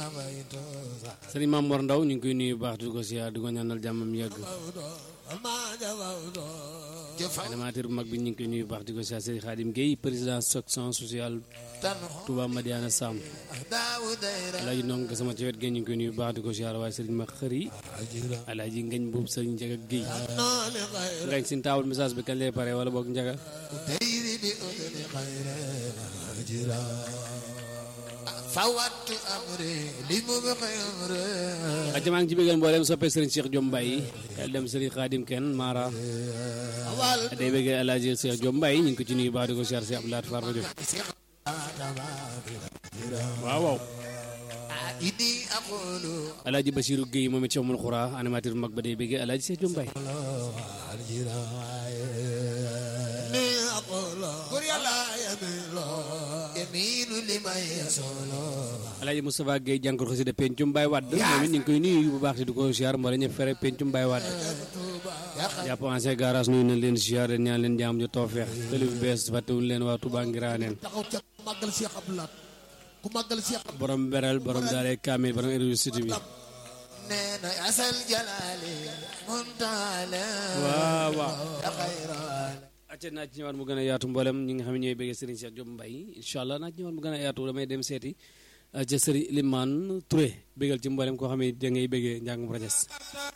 sëriñ Maam Mor Ndaw ñu ngi koy nuyu bu baax di ko siyaar di ko ñaanal jàmmam yàgg animateur bu mag bi ñu ngi koy nuyu bu baax di ko siyaar sëriñ Xaadim Guèye président section sociale Touba Madiana Sam alaaji noonu nga sama ci wet gi ñu ngi koy nuyu bu baax di ko siyaar waaye sëriñ ma xëri alaaji ngañ boobu sëriñ Njaga Guèye ngañ sin taawul message bi kañ lay pare wala boog Njaga fawattu amri li mu xamre acca maa ngi ci bëggal mboolem soppe sëriñ Cheikh Diom Mbaye kal dem sëriñ Xaadim Kenn Mara day bëggee alaaji Cheikh Diom Mbaye ñu ngi ko ci nuyu baax di ko siyaar si Abdoulaye Far rajo waaw waaw idi aqulu alaaji Bachirou Guèye moom it Cheikh Xura animateur bu mag ba day bëggee alaaji Cheikh Diom Mbaye ni aqulu bur yàlla yamilo yaminu liman yasolo alaaji Moustapha Guèye jànkor xasida pencum Baye Wade moom it ñu ngi koy nuyu bu baax di ko siyaar mboolem ñëpp fere pencum Baye Wade jàpp ancien garage nuyu nañ leen siyaar leen ñaan leen jaam ju toofeex télé bu bees fàttewuñ leen waa Touba Ngiraneen taxaw ca màggal Cheikh Abdoulaye ku màggal Cheikh borom beral borom daale kaamil borom université bi nee na asal jalali muntale waaw waaw ya xayral acca naa ci ñëwaat mu gën a yaatu mboolem ñi nga xam ne ñooy bëggee Serigne Cheikh Diom Mbaye incha allah naa ci ñëwaat mu gën a yaatu damay dem seeti ca Serigne Limane Touré bëggal ci mboolem koo xam ne da ngay bëggee njàngum rajas